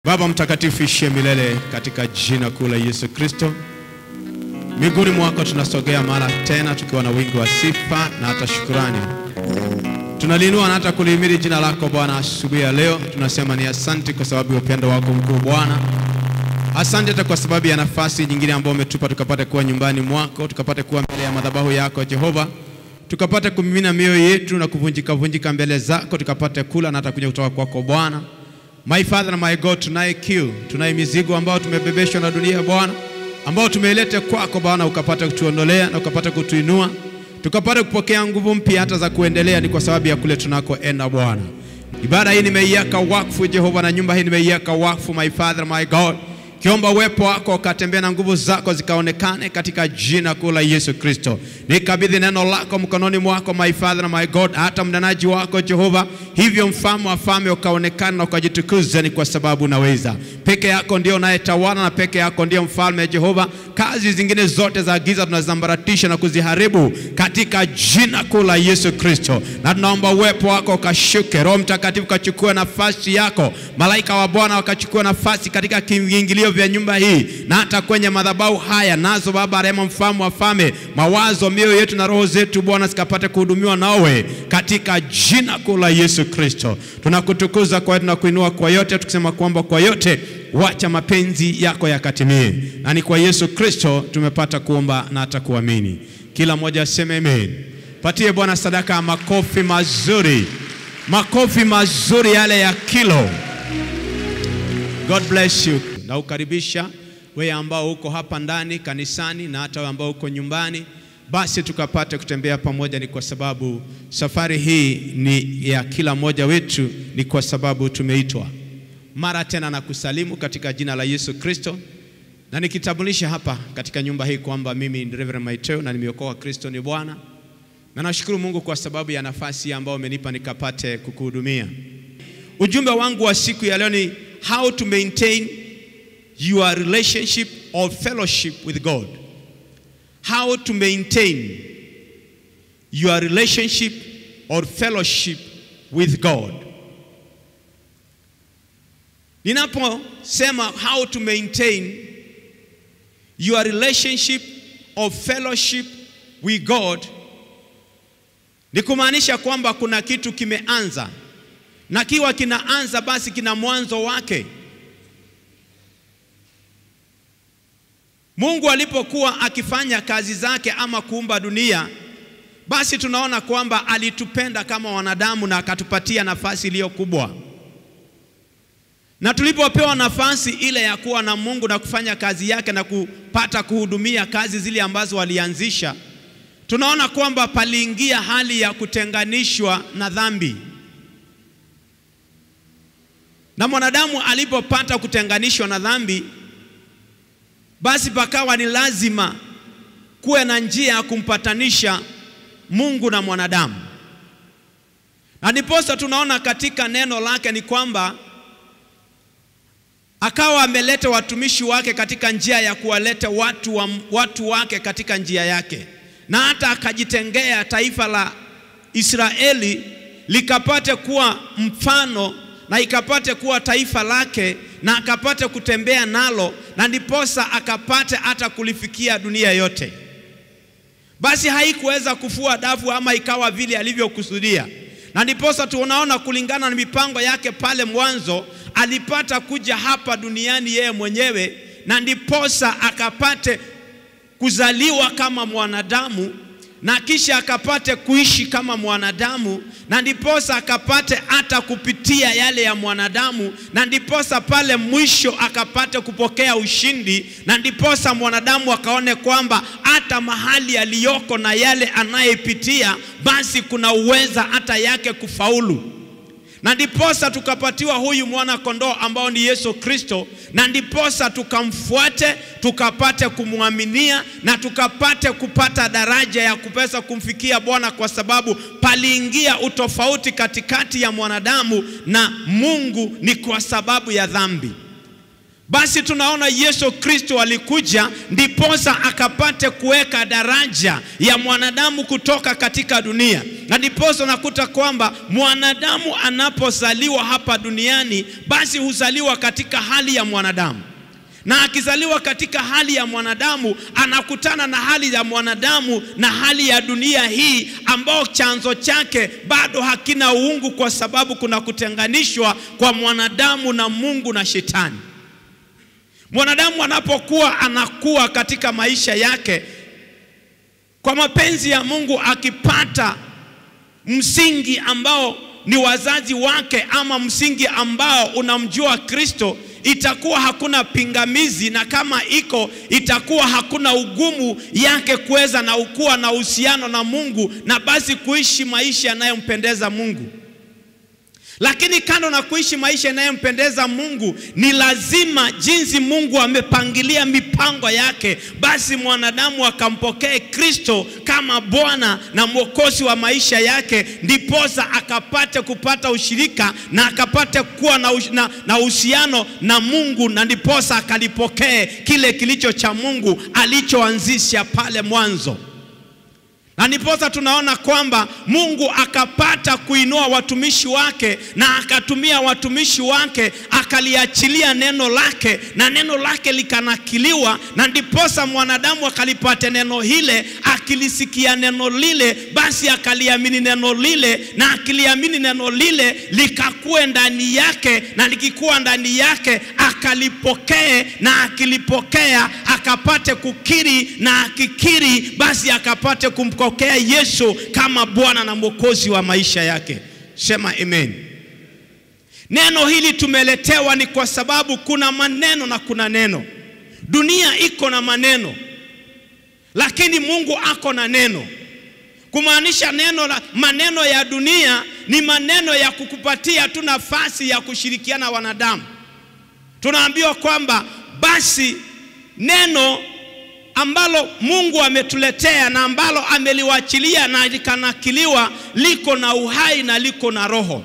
Baba mtakatifu ishie milele katika jina kuu la Yesu Kristo. Miguuni mwako tunasogea mara tena tukiwa na wingi wa sifa na hata shukurani. Tunaliinua na hata kulihimidi jina lako Bwana asubuhi ya leo. Tunasema ni asante kwa sababu ya upendo wako mkuu Bwana. Asante hata kwa sababu ya nafasi nyingine ambayo umetupa tukapate kuwa nyumbani mwako, tukapate kuwa mbele ya madhabahu yako Jehova, tukapate kumimina mioyo yetu na kuvunjika vunjika mbele zako, tukapate kula na hata kunywa kutoka kwako Bwana. My Father na my God, tunaye kiu, tunaye mizigo ambao tumebebeshwa na dunia Bwana, ambao tumeileta kwako Bwana, ukapata kutuondolea na ukapata kutuinua, tukapata kupokea nguvu mpya hata za kuendelea. Ni kwa sababu ya kule tunakoenda Bwana. Ibada hii nimeiweka wakfu Jehova, na nyumba hii nimeiweka wakfu, my Father my God, kiomba uwepo wako ukatembea na nguvu zako zikaonekane katika jina kuu la Yesu Kristo. Nikabidhi neno lako mkononi mwako my Father na my God, hata mnenaji wako Jehova, hivyo mfalme wa falme ukaonekana na ukajitukuza, ni kwa sababu unaweza. Peke yako ndio unayetawala na peke yako ndio mfalme Jehova. Kazi zingine zote za giza tunazambaratisha na kuziharibu katika jina kuu la Yesu Kristo, na tunaomba uwepo wako ukashuke, Roho Mtakatifu kachukue nafasi yako, malaika wa Bwana wakachukua nafasi katika viingilio vya nyumba hii na hata kwenye madhabahu haya, nazo Baba rehema, mfalme wa falme, mawazo, mioyo yetu na roho zetu Bwana zikapate kuhudumiwa nawe katika jina kuu la Yesu Kristo. Tunakutukuza kwa yote na kuinua kwa yote, tukisema kwamba kwa yote wacha mapenzi yako yakatimie, na ni kwa Yesu Kristo tumepata kuomba na hata kuamini. Kila mmoja aseme amen. Patie Bwana sadaka ya makofi mazuri, makofi mazuri yale ya kilo. God bless you. Na ukaribisha wewe ambao uko hapa ndani kanisani na hata wewe ambao uko nyumbani, basi tukapate kutembea pamoja. Ni kwa sababu safari hii ni ya kila mmoja wetu, ni kwa sababu tumeitwa. Mara tena na kusalimu katika jina la Yesu Kristo, na nikitambulisha hapa katika nyumba hii kwamba mimi ni Reverend Maiteo na nimeokoka, Kristo ni Bwana, na nashukuru Mungu kwa sababu ya nafasi ambayo umenipa nikapate kukuhudumia. Ujumbe wangu wa siku ya leo ni how to maintain your relationship or fellowship with God. How to maintain your relationship or fellowship with God. Ninaposema how to maintain your relationship or fellowship with God, ni kumaanisha kwamba kuna kitu kimeanza na kiwa kinaanza basi kina mwanzo wake. Mungu alipokuwa akifanya kazi zake ama kuumba dunia, basi tunaona kwamba alitupenda kama wanadamu na akatupatia nafasi iliyo kubwa. Na tulipopewa nafasi ile ya kuwa na Mungu na kufanya kazi yake na kupata kuhudumia kazi zile ambazo walianzisha, tunaona kwamba paliingia hali ya kutenganishwa na dhambi. Na mwanadamu alipopata kutenganishwa na dhambi, basi pakawa ni lazima kuwe na njia ya kumpatanisha Mungu na mwanadamu. Na ndiposa tunaona katika neno lake ni kwamba akawa ameleta watumishi wake katika njia ya kuwaleta watu, wa, watu wake katika njia yake, na hata akajitengea taifa la Israeli likapate kuwa mfano na ikapate kuwa taifa lake na akapate kutembea nalo, na ndiposa akapate hata kulifikia dunia yote. Basi haikuweza kufua dafu ama ikawa vile alivyokusudia, na ndiposa tunaona kulingana na mipango yake pale mwanzo alipata kuja hapa duniani yeye mwenyewe, na ndiposa akapate kuzaliwa kama mwanadamu na kisha akapate kuishi kama mwanadamu, na ndiposa akapate hata kupitia yale ya mwanadamu, na ndiposa pale mwisho akapate kupokea ushindi, na ndiposa mwanadamu akaone kwamba hata mahali aliyoko na yale anayepitia, basi kuna uweza hata yake kufaulu na ndiposa tukapatiwa huyu mwana kondoo ambao ni Yesu Kristo, na ndiposa tukamfuate tukapate kumwaminia na tukapate kupata daraja ya kupesa kumfikia Bwana, kwa sababu paliingia utofauti katikati ya mwanadamu na Mungu ni kwa sababu ya dhambi. Basi tunaona Yesu Kristo alikuja ndiposa akapate kuweka daraja ya mwanadamu kutoka katika dunia, na ndiposa unakuta kwamba mwanadamu anapozaliwa hapa duniani, basi huzaliwa katika hali ya mwanadamu na akizaliwa katika hali ya mwanadamu anakutana na hali ya mwanadamu na hali ya dunia hii ambao chanzo chake bado hakina uungu, kwa sababu kuna kutenganishwa kwa mwanadamu na Mungu na Shetani. Mwanadamu anapokuwa anakuwa katika maisha yake kwa mapenzi ya Mungu, akipata msingi ambao ni wazazi wake ama msingi ambao unamjua Kristo itakuwa hakuna pingamizi, na kama iko itakuwa hakuna ugumu yake kuweza na ukuwa na uhusiano na Mungu na basi kuishi maisha yanayompendeza Mungu. Lakini kando na kuishi maisha yanayompendeza Mungu, ni lazima jinsi Mungu amepangilia mipango yake, basi mwanadamu akampokee Kristo kama Bwana na Mwokozi wa maisha yake, ndiposa akapate kupata ushirika na akapate kuwa na uhusiano na Mungu, na ndiposa akalipokee kile kilicho cha Mungu alichoanzisha pale mwanzo na ndiposa tunaona kwamba Mungu akapata kuinua watumishi wake na akatumia watumishi wake akaliachilia neno lake na neno lake likanakiliwa, na ndiposa mwanadamu akalipata neno hile, akilisikia neno lile, basi akaliamini neno lile, na akiliamini neno lile likakuwe ndani yake, na likikuwa ndani yake akalipokee, na akilipokea akapate kukiri, na akikiri basi akapate kumko okea Yesu kama Bwana na Mwokozi wa maisha yake. Sema amen. Neno hili tumeletewa ni kwa sababu kuna maneno na kuna neno. Dunia iko na maneno, lakini Mungu ako na neno, kumaanisha neno la, maneno ya dunia ni maneno ya kukupatia tu nafasi ya kushirikiana wanadamu. Tunaambiwa kwamba basi neno ambalo Mungu ametuletea na ambalo ameliwachilia na likanakiliwa liko na uhai na liko na roho,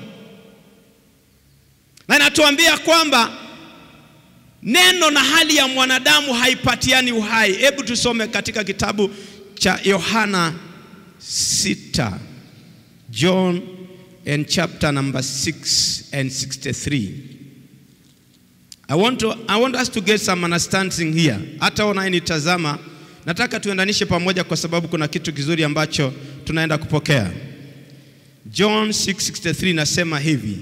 na inatuambia kwamba neno na hali ya mwanadamu haipatiani uhai. Hebu tusome katika kitabu cha Yohana 6, John and chapter number 6 and 63. I want, to, I want us to get some understanding here. Hata unayenitazama nataka tuendanishe pamoja, kwa sababu kuna kitu kizuri ambacho tunaenda kupokea. John 6:63 nasema hivi,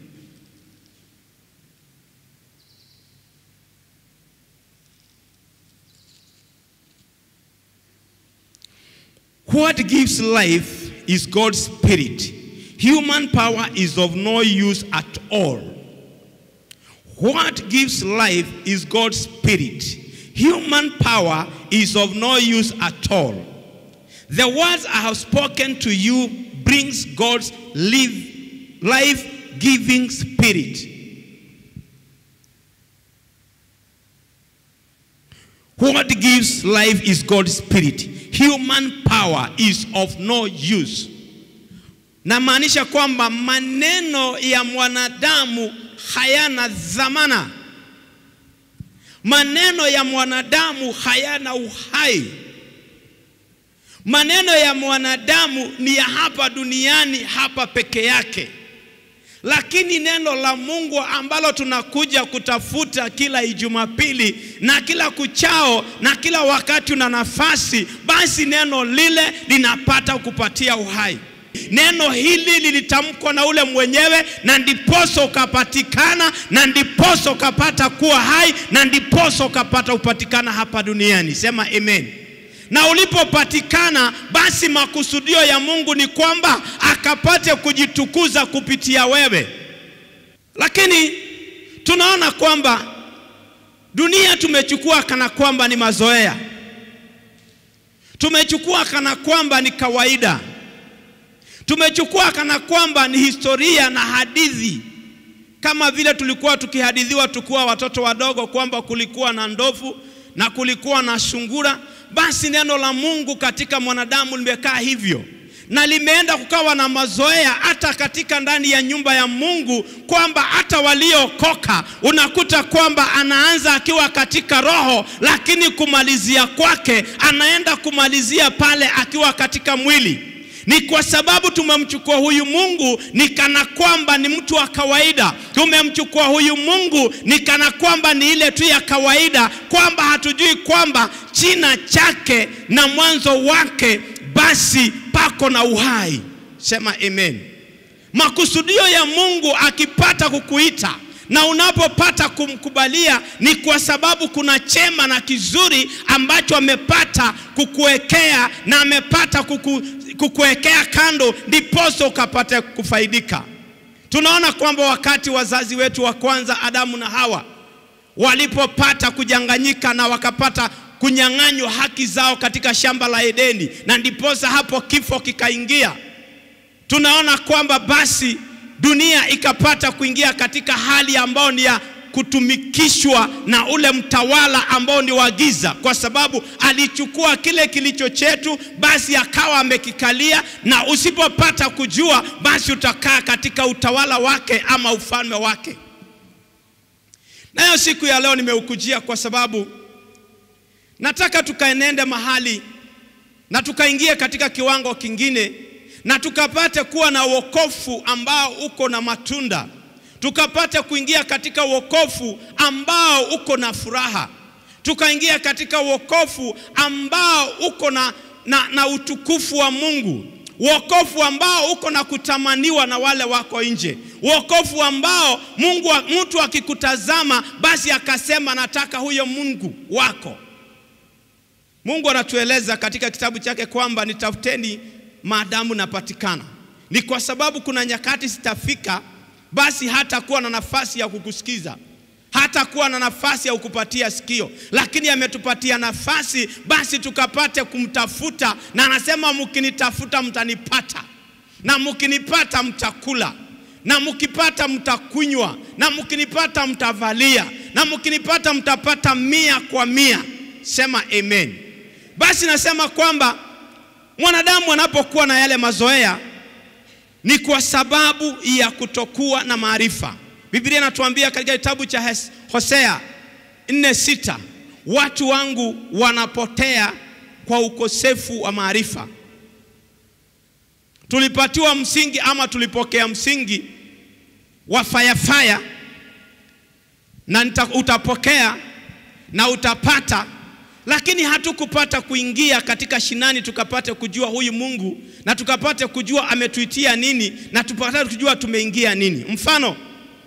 what gives life is God's spirit. Human power is of no use at all. What gives life is God's spirit. Human power is of no use at all. The words I have spoken to you brings God's life, life-giving spirit. What gives life is God's spirit. Human power is of no use. Namaanisha kwamba maneno ya mwanadamu hayana dhamana. Maneno ya mwanadamu hayana uhai. Maneno ya mwanadamu ni ya hapa duniani, hapa peke yake, lakini neno la Mungu ambalo tunakuja kutafuta kila Ijumapili na kila kuchao na kila wakati una nafasi, basi neno lile linapata kupatia uhai. Neno hili lilitamkwa na ule mwenyewe, na ndiposo ukapatikana, na ndiposo ukapata kuwa hai, na ndiposo ukapata kupatikana hapa duniani. Sema amen. Na ulipopatikana, basi makusudio ya Mungu ni kwamba akapate kujitukuza kupitia wewe. Lakini tunaona kwamba dunia tumechukua kana kwamba ni mazoea, tumechukua kana kwamba ni kawaida tumechukua kana kwamba ni historia na hadithi, kama vile tulikuwa tukihadithiwa tukiwa watoto wadogo kwamba kulikuwa na ndovu na kulikuwa na sungura. Basi neno la Mungu katika mwanadamu limekaa hivyo, na limeenda kukawa na mazoea hata katika ndani ya nyumba ya Mungu, kwamba hata waliookoka unakuta kwamba anaanza akiwa katika roho, lakini kumalizia kwake anaenda kumalizia pale akiwa katika mwili. Ni kwa sababu tumemchukua huyu Mungu ni kana kwamba ni mtu wa kawaida. Tumemchukua huyu Mungu ni kana kwamba ni ile tu ya kawaida, kwamba hatujui kwamba china chake na mwanzo wake basi pako na uhai. Sema amen. Makusudio ya Mungu akipata kukuita na unapopata kumkubalia ni kwa sababu kuna chema na kizuri ambacho amepata kukuwekea na amepata kuku, kukuwekea kando, ndiposo ukapata kufaidika. Tunaona kwamba wakati wazazi wetu wa kwanza Adamu na Hawa walipopata kujanganyika na wakapata kunyang'anywa haki zao katika shamba la Edeni, na ndiposa hapo kifo kikaingia. Tunaona kwamba basi dunia ikapata kuingia katika hali ambayo ni ya kutumikishwa na ule mtawala ambao ni wa giza, kwa sababu alichukua kile kilicho chetu, basi akawa amekikalia, na usipopata kujua, basi utakaa katika utawala wake ama ufalme wake. Nayo siku ya leo nimeukujia kwa sababu nataka tukaenende mahali na tukaingie katika kiwango kingine na tukapate kuwa na wokovu ambao uko na matunda, tukapate kuingia katika wokovu ambao uko na furaha, tukaingia katika wokovu ambao uko na, na, na utukufu wa Mungu, wokovu ambao uko na kutamaniwa na wale wako nje, wokovu ambao Mungu, mtu akikutazama basi akasema nataka huyo Mungu wako. Mungu anatueleza katika kitabu chake kwamba nitafuteni maadamu napatikana. Ni kwa sababu kuna nyakati zitafika, basi hata kuwa na nafasi ya kukusikiza, hata kuwa na nafasi ya kukupatia sikio, lakini ametupatia nafasi basi tukapate kumtafuta, na anasema mkinitafuta mtanipata, na mkinipata mtakula, na mkipata mtakunywa, na mkinipata mtavalia, na mkinipata mtapata mia kwa mia. Sema amen. Basi nasema kwamba mwanadamu anapokuwa na yale mazoea ni kwa sababu ya kutokuwa na maarifa. Biblia inatuambia katika kitabu cha Hosea 4:6 watu wangu wanapotea kwa ukosefu wa maarifa. Tulipatiwa msingi ama tulipokea msingi wa fayafaya, na utapokea na utapata lakini hatukupata kuingia katika shinani tukapate kujua huyu Mungu na tukapate kujua ametuitia nini na tupate kujua tumeingia nini. Mfano,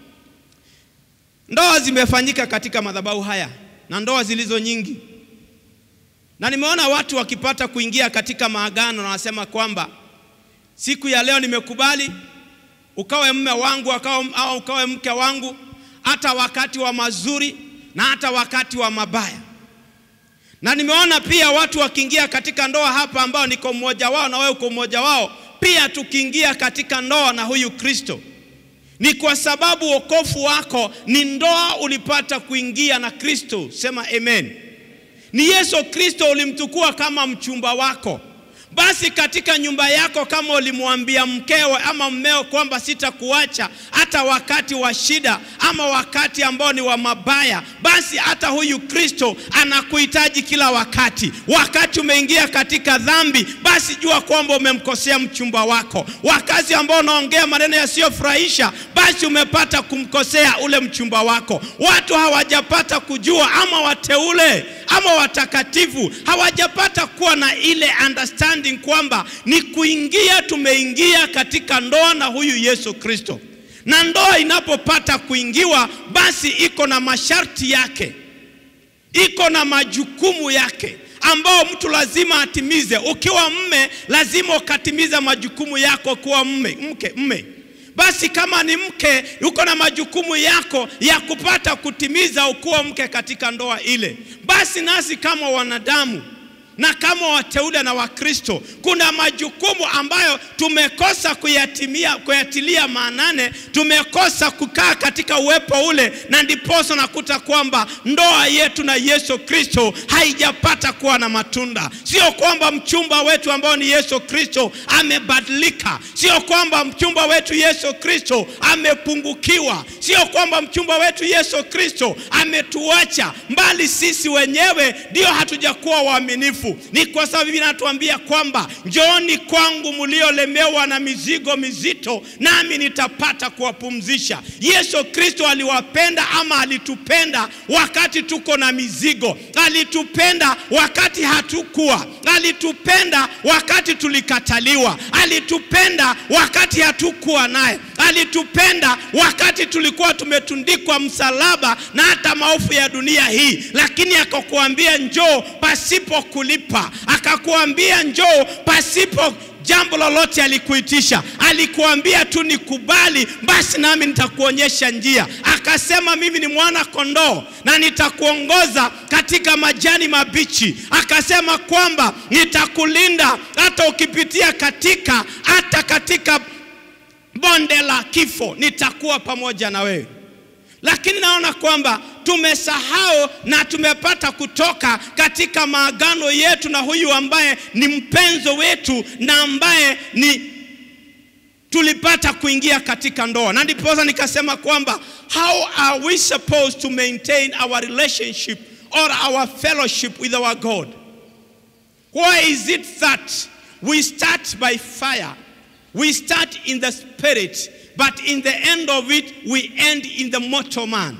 ndoa zimefanyika katika madhabahu haya na ndoa zilizo nyingi, na nimeona watu wakipata kuingia katika maagano na wanasema kwamba siku ya leo nimekubali ukawe mme wangu au ukawe mke wangu, hata wakati wa mazuri na hata wakati wa mabaya na nimeona pia watu wakiingia katika ndoa hapa ambao niko mmoja wao na wewe uko mmoja wao pia, tukiingia katika ndoa na huyu Kristo, ni kwa sababu wokovu wako ni ndoa ulipata kuingia na Kristo. Sema amen. Ni Yesu Kristo ulimchukua kama mchumba wako. Basi katika nyumba yako, kama ulimwambia mkewe ama mmeo kwamba sitakuacha hata wakati wa shida ama wakati ambao ni wa mabaya, basi hata huyu Kristo anakuhitaji kila wakati. Wakati umeingia katika dhambi, basi jua kwamba umemkosea mchumba wako. Wakati ambao unaongea maneno yasiyofurahisha, basi umepata kumkosea ule mchumba wako. Watu hawajapata kujua ama wateule ama watakatifu hawajapata kuwa na ile understanding kwamba ni kuingia, tumeingia katika ndoa na huyu Yesu Kristo. Na ndoa inapopata kuingiwa, basi iko na masharti yake, iko na majukumu yake ambao mtu lazima atimize. Ukiwa mme, lazima ukatimiza majukumu yako kuwa mme, mke, mme basi kama ni mke yuko na majukumu yako ya kupata kutimiza ukuwa mke katika ndoa ile. Basi nasi kama wanadamu na kama wateule na Wakristo, kuna majukumu ambayo tumekosa kuyatimia, kuyatilia maanane, tumekosa kukaa katika uwepo ule, na ndiposa nakuta kwamba ndoa yetu na Yesu Kristo haijapata kuwa na matunda. Sio kwamba mchumba wetu ambao ni Yesu Kristo amebadilika, sio kwamba mchumba wetu Yesu Kristo amepungukiwa, sio kwamba mchumba wetu Yesu Kristo ametuacha, mbali sisi wenyewe ndio hatujakuwa waaminifu. Ni kwa sababu Biblia inatuambia kwamba njooni kwangu mliolemewa na mizigo mizito, nami nitapata kuwapumzisha. Yesu Kristo aliwapenda ama alitupenda wakati tuko na mizigo, alitupenda wakati hatukuwa, alitupenda wakati tulikataliwa, alitupenda wakati hatukuwa naye, alitupenda wakati tulikuwa tumetundikwa msalaba na hata maovu ya dunia hii, lakini akakuambia njoo pasipo kulipa, akakuambia njoo pasipo jambo lolote alikuitisha, alikuambia tu nikubali, basi nami nitakuonyesha njia. Akasema mimi ni mwana kondoo na nitakuongoza katika majani mabichi. Akasema kwamba nitakulinda hata ukipitia katika hata katika bonde la kifo, nitakuwa pamoja na wewe. Lakini naona kwamba tumesahau na tumepata kutoka katika maagano yetu na huyu ambaye ni mpenzo wetu na ambaye ni tulipata kuingia katika ndoa, na ndiposa nikasema kwamba how are we supposed to maintain our relationship or our fellowship with our God? Why is it that we start by fire, we start in the spirit, but in the end of it we end in the mortal man?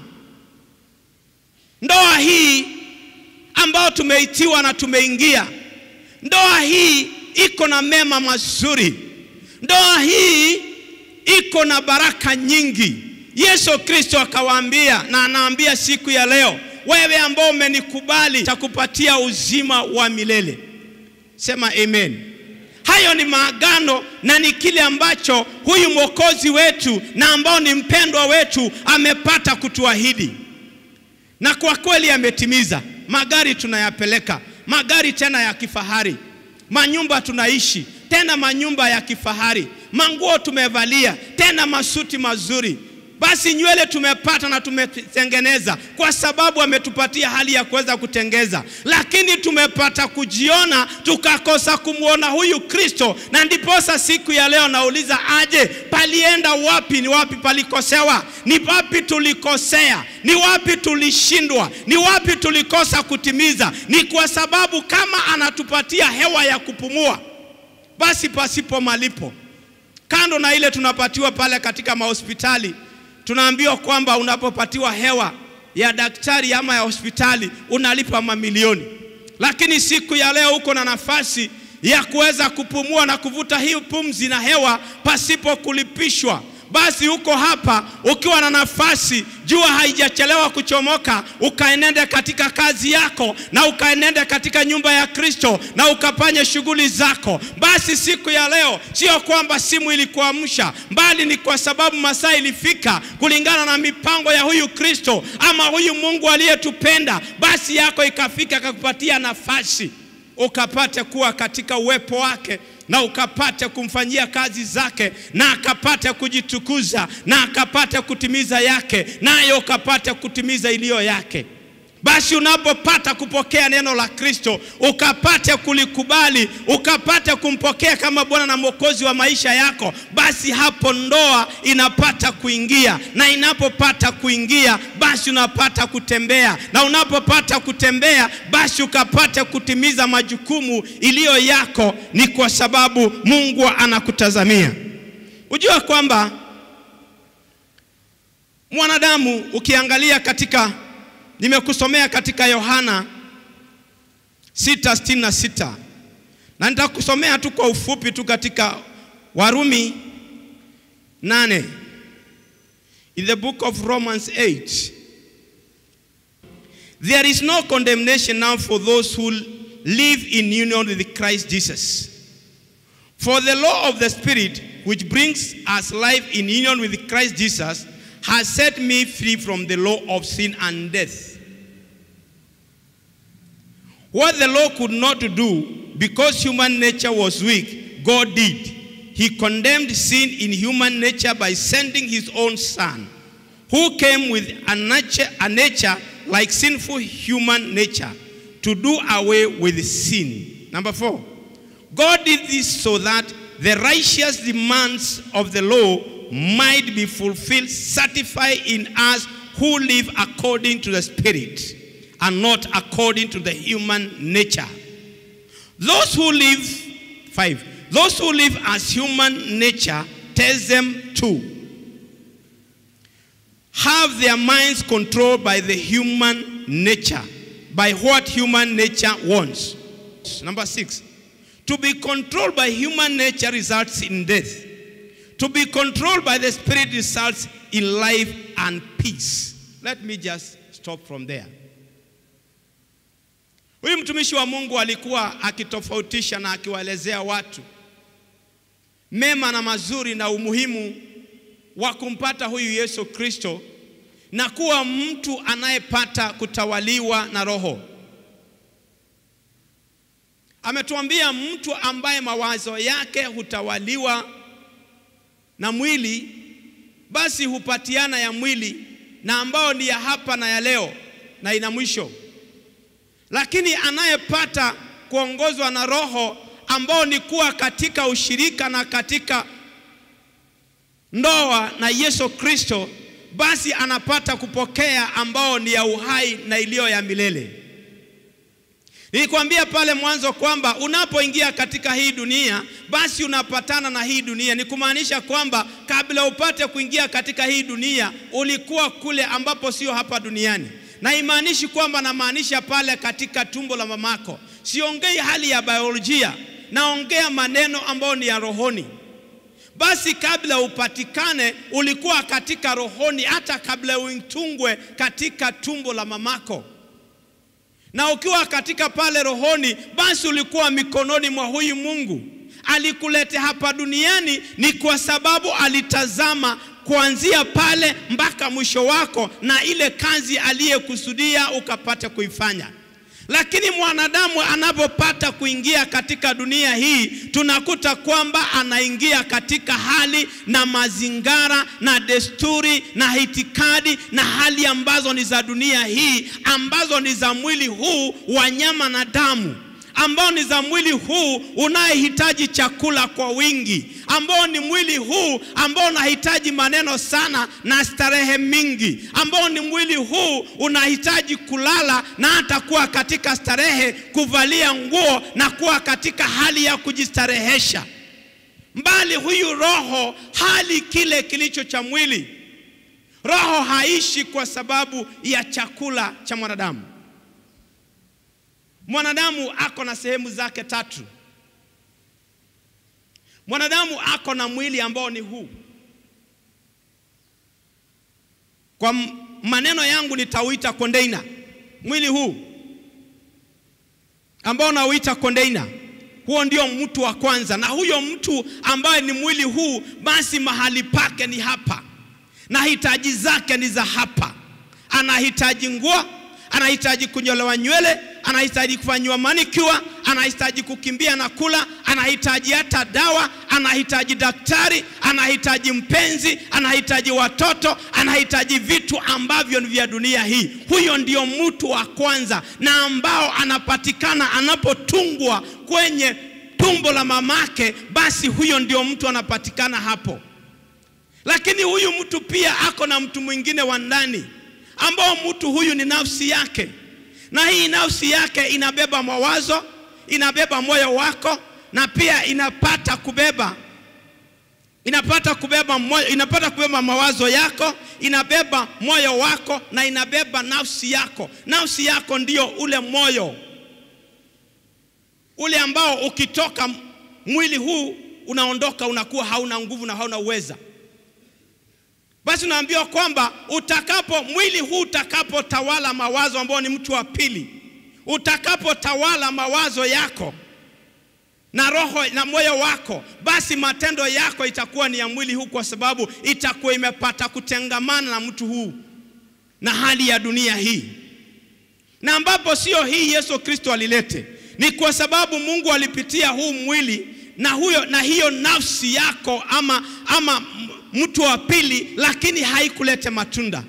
Ndoa hii ambayo tumeitiwa na tumeingia, ndoa hii iko na mema mazuri, ndoa hii iko na baraka nyingi. Yesu Kristo akawaambia na anaambia siku ya leo, wewe ambao umenikubali takupatia uzima wa milele. Sema amen. Hayo ni maagano na ni kile ambacho huyu mwokozi wetu na ambao ni mpendwa wetu amepata kutuahidi na kwa kweli ametimiza. Magari tunayapeleka, magari tena ya kifahari, manyumba tunaishi tena manyumba ya kifahari, manguo tumevalia tena masuti mazuri. Basi nywele tumepata na tumetengeneza kwa sababu ametupatia hali ya kuweza kutengeza, lakini tumepata kujiona tukakosa kumwona huyu Kristo, na ndiposa siku ya leo nauliza aje, palienda wapi? Ni wapi palikosewa? Ni wapi tulikosea? Ni wapi tulishindwa? Ni wapi tulikosa kutimiza? Ni kwa sababu kama anatupatia hewa ya kupumua, basi pasipo malipo, kando na ile tunapatiwa pale katika mahospitali tunaambiwa kwamba unapopatiwa hewa ya daktari ama ya hospitali unalipa mamilioni, lakini siku ya leo uko na nafasi ya kuweza kupumua na kuvuta hii pumzi na hewa pasipo kulipishwa. Basi uko hapa ukiwa na nafasi, jua haijachelewa kuchomoka, ukaenende katika kazi yako na ukaenende katika nyumba ya Kristo na ukafanye shughuli zako. Basi siku ya leo sio kwamba simu ilikuamsha, bali ni kwa sababu masaa ilifika kulingana na mipango ya huyu Kristo ama huyu Mungu aliyetupenda. Basi yako ikafika, akakupatia nafasi ukapate kuwa katika uwepo wake na ukapate kumfanyia kazi zake na akapate kujitukuza na akapate kutimiza yake naye ukapate kutimiza iliyo yake. Basi unapopata kupokea neno la Kristo ukapate kulikubali, ukapate kumpokea kama Bwana na Mwokozi wa maisha yako, basi hapo ndoa inapata kuingia, na inapopata kuingia, basi unapata kutembea, na unapopata kutembea, basi ukapate kutimiza majukumu iliyo yako, ni kwa sababu Mungu anakutazamia. Ujua kwamba mwanadamu ukiangalia katika Nimekusomea katika Yohana 6:66 na nitakusomea tu kwa ufupi tu katika Warumi 8 in the book of Romans 8 There is no condemnation now for those who live in union with Christ Jesus. For the law of the Spirit, which brings us life in union with Christ Jesus, has set me free from the law of sin and death. What the law could not do, because human nature was weak, God did. He condemned sin in human nature by sending his own son, who came with a nature, a nature like sinful human nature to do away with sin. Number four, God did this so that the righteous demands of the law might be fulfilled, certified in us who live according to the Spirit and not according to the human nature. Those who live, five, those who live as human nature tells them to have their minds controlled by the human nature, by what human nature wants. Number six, to be controlled by human nature results in death. To be controlled by the spirit results in life and peace. Let me just stop from there. Huyu mtumishi wa Mungu alikuwa akitofautisha na akiwaelezea watu mema na mazuri na umuhimu wa kumpata huyu Yesu Kristo na kuwa mtu anayepata kutawaliwa na Roho. Ametuambia mtu ambaye mawazo yake hutawaliwa na mwili, basi hupatiana ya mwili na ambao ni ya hapa na ya leo na ina mwisho. Lakini anayepata kuongozwa na Roho ambao ni kuwa katika ushirika na katika ndoa na Yesu Kristo, basi anapata kupokea ambao ni ya uhai na iliyo ya milele. Nilikwambia pale mwanzo kwamba unapoingia katika hii dunia, basi unapatana na hii dunia. Ni kumaanisha kwamba kabla upate kuingia katika hii dunia, ulikuwa kule ambapo sio hapa duniani na imaanishi kwamba namaanisha pale katika tumbo la mamako. Siongei hali ya biolojia, naongea maneno ambayo ni ya rohoni. Basi kabla upatikane, ulikuwa katika rohoni, hata kabla uitungwe katika tumbo la mamako. Na ukiwa katika pale rohoni, basi ulikuwa mikononi mwa huyu Mungu. Alikulete hapa duniani ni kwa sababu alitazama kuanzia pale mpaka mwisho wako na ile kazi aliyekusudia ukapata kuifanya. Lakini mwanadamu anapopata kuingia katika dunia hii, tunakuta kwamba anaingia katika hali na mazingara na desturi na itikadi na hali ambazo ni za dunia hii, ambazo ni za mwili huu wa nyama na damu ambao ni za mwili huu unayehitaji chakula kwa wingi, ambao ni mwili huu ambao unahitaji maneno sana na starehe mingi, ambao ni mwili huu unahitaji kulala na hata kuwa katika starehe, kuvalia nguo na kuwa katika hali ya kujistarehesha. Mbali huyu roho hali kile kilicho cha mwili. Roho haishi kwa sababu ya chakula cha mwanadamu. Mwanadamu ako na sehemu zake tatu. Mwanadamu ako na mwili ambao ni huu. Kwa maneno yangu nitauita container. Mwili huu ambao nauita container. Huo ndio mtu wa kwanza, na huyo mtu ambaye ni mwili huu, basi mahali pake ni hapa, na hitaji zake ni za hapa. Anahitaji nguo, anahitaji kunyolewa nywele, anahitaji kufanyiwa manicure, anahitaji kukimbia na kula, anahitaji hata dawa, anahitaji daktari, anahitaji mpenzi, anahitaji watoto, anahitaji vitu ambavyo ni vya dunia hii. Huyo ndio mtu wa kwanza, na ambao anapatikana anapotungwa kwenye tumbo la mamake, basi huyo ndio mtu anapatikana hapo. Lakini huyu mtu pia ako na mtu mwingine wa ndani, ambao mtu huyu ni nafsi yake na hii nafsi yake inabeba mawazo, inabeba moyo wako, na pia inapata kubeba inapata kubeba moyo, inapata kubeba mawazo yako, inabeba moyo wako na inabeba nafsi yako. Nafsi yako ndio ule moyo ule ambao ukitoka mwili huu unaondoka, unakuwa hauna nguvu na hauna uweza. Basi unaambiwa kwamba utakapo mwili huu utakapotawala mawazo ambao ni mtu wa pili, utakapotawala mawazo yako na roho na moyo wako, basi matendo yako itakuwa ni ya mwili huu, kwa sababu itakuwa imepata kutengamana na mtu huu na hali ya dunia hii. na ambapo sio hii Yesu Kristo alilete, ni kwa sababu Mungu alipitia huu mwili na huyo na hiyo nafsi yako ama, ama mtu wa pili, lakini haikulete matunda,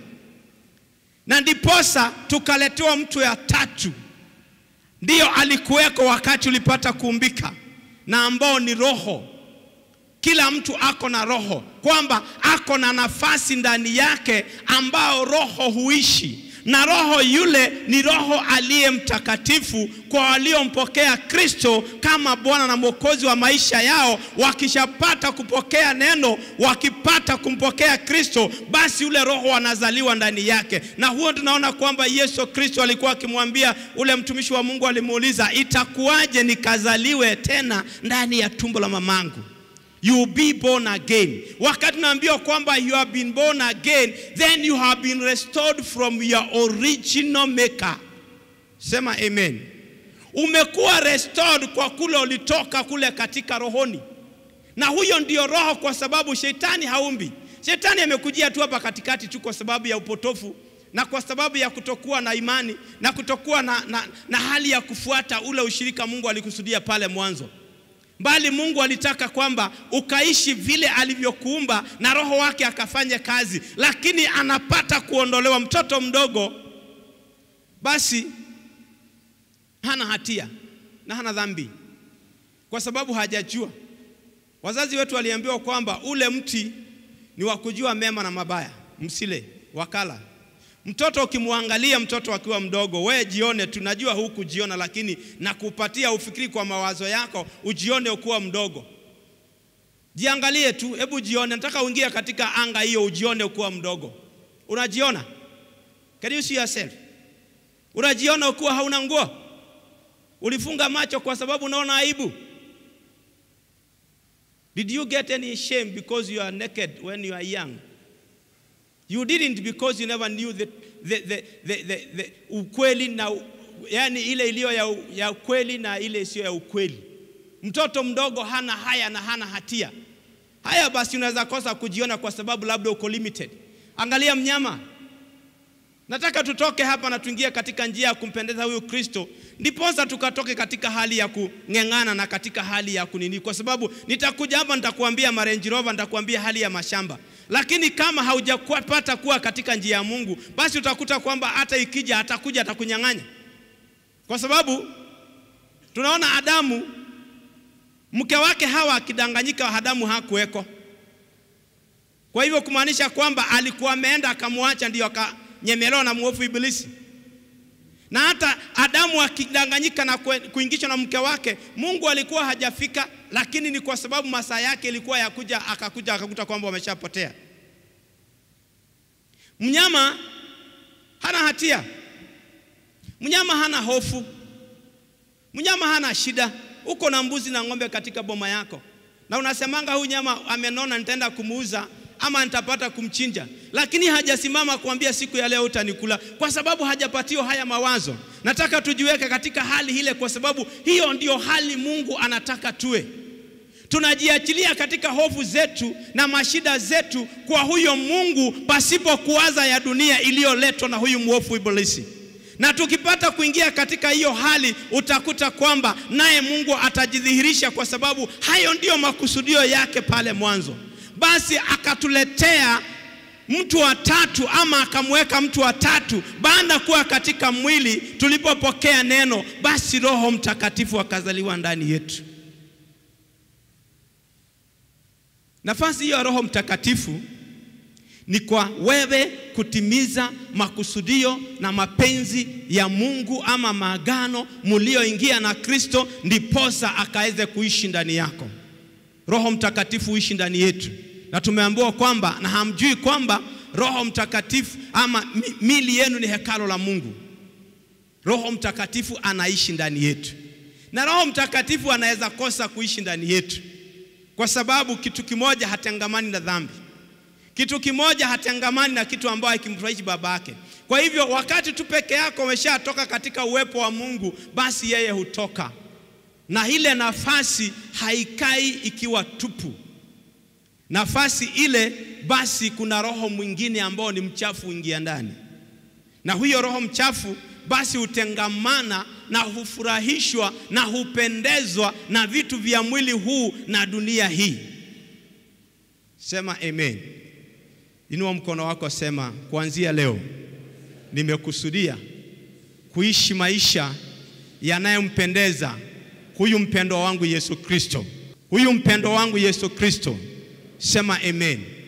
na ndiposa tukaletewa mtu ya tatu, ndiyo alikuweko wakati ulipata kuumbika, na ambao ni Roho. Kila mtu ako na roho, kwamba ako na nafasi ndani yake ambao roho huishi na roho yule ni Roho aliye mtakatifu kwa waliompokea Kristo kama Bwana na Mwokozi wa maisha yao. Wakishapata kupokea neno, wakipata kumpokea Kristo, basi ule roho wanazaliwa ndani yake, na huo tunaona kwamba Yesu Kristo alikuwa akimwambia ule mtumishi wa Mungu, alimuuliza itakuwaje nikazaliwe tena ndani ya tumbo la mamangu? You be born again. Wakati naambiwa kwamba you have been born again, then you have been restored from your original maker. Sema amen. Umekuwa restored kwa kule ulitoka kule katika rohoni, na huyo ndio roho, kwa sababu shetani haumbi. Shetani amekujia tu hapa katikati tu kwa sababu ya upotofu na kwa sababu ya kutokuwa na imani na kutokuwa na, na, na hali ya kufuata ule ushirika Mungu alikusudia pale mwanzo bali Mungu alitaka kwamba ukaishi vile alivyokuumba na roho wake akafanya kazi, lakini anapata kuondolewa. Mtoto mdogo basi hana hatia na hana dhambi, kwa sababu hajajua. Wazazi wetu waliambiwa kwamba ule mti ni wa kujua mema na mabaya, msile wakala. Mtoto ukimwangalia mtoto akiwa mdogo, we jione, tunajua hukujiona, lakini nakupatia ufikiri kwa mawazo yako, ujione ukuwa mdogo. Jiangalie tu, hebu jione. Nataka uingie katika anga hiyo, ujione ukuwa mdogo. Unajiona? Can you see yourself? Unajiona ukuwa hauna nguo? Ulifunga macho kwa sababu unaona aibu? Did you get any shame because you are naked when you are young? You didn't because you never knew the, the, the, the, the, the ukweli na yani ile iliyo ya, ya ukweli na ile isiyo ya ukweli. Mtoto mdogo hana haya na hana hatia. Haya basi unaweza kosa kujiona kwa sababu labda uko limited. Angalia mnyama. Nataka tutoke hapa na tuingie katika njia ya kumpendeza huyu Kristo, ndiposa tukatoke katika hali ya kung'eng'ana na katika hali ya kunini, kwa sababu nitakuja hapa nitakuambia marenji Rover, nitakuambia hali ya mashamba, lakini kama haujapata kuwa katika njia ya Mungu, basi utakuta kwamba hata ikija atakuja atakunyang'anya, kwa sababu tunaona Adamu mke wake Hawa akidanganyika, Adamu hakuweko. Kwa hivyo kumaanisha kwamba alikuwa ameenda akamwacha, ndio akanyemelewa na mwovu Ibilisi. Na hata Adamu akidanganyika na kuingishwa na mke wake, Mungu alikuwa hajafika, lakini ni kwa sababu masaa yake ilikuwa ya kuja, akakuja akakuta kwamba wameshapotea. Mnyama hana hatia, mnyama hana hofu, mnyama hana shida. Uko na mbuzi na ng'ombe katika boma yako, na unasemanga huyu nyama amenona, nitaenda kumuuza ama nitapata kumchinja, lakini hajasimama kuambia siku ya leo utanikula, kwa sababu hajapatiwa haya mawazo. Nataka tujiweke katika hali ile, kwa sababu hiyo ndio hali Mungu anataka tuwe. Tunajiachilia katika hofu zetu na mashida zetu kwa huyo Mungu, pasipo kuwaza ya dunia iliyoletwa na huyu mwovu Ibilisi. Na tukipata kuingia katika hiyo hali, utakuta kwamba naye Mungu atajidhihirisha, kwa sababu hayo ndiyo makusudio yake pale mwanzo. Basi akatuletea mtu wa tatu ama akamweka mtu wa tatu baada kuwa katika mwili. Tulipopokea neno, basi Roho Mtakatifu akazaliwa ndani yetu. Nafasi hiyo ya Roho Mtakatifu ni kwa wewe kutimiza makusudio na mapenzi ya Mungu ama maagano mulioingia na Kristo, ndiposa akaweze kuishi ndani yako. Roho Mtakatifu huishi ndani yetu, na tumeambiwa kwamba, na hamjui kwamba Roho Mtakatifu ama mili yenu ni hekalo la Mungu. Roho Mtakatifu anaishi ndani yetu, na Roho Mtakatifu anaweza kosa kuishi ndani yetu kwa sababu kitu kimoja, hatengamani na dhambi. Kitu kimoja, hatengamani na kitu ambayo hakimfurahishi baba yake. Kwa hivyo wakati tu peke yako umeshatoka katika uwepo wa Mungu, basi yeye hutoka na ile nafasi haikai ikiwa tupu. Nafasi ile basi, kuna roho mwingine ambao ni mchafu ingia ndani, na huyo roho mchafu basi hutengamana na hufurahishwa na hupendezwa na vitu vya mwili huu na dunia hii. Sema amen. Inua mkono wako, sema kuanzia leo nimekusudia kuishi maisha yanayompendeza huyu mpendwa wangu Yesu Kristo, huyu mpendwa wangu Yesu Kristo. Sema amen.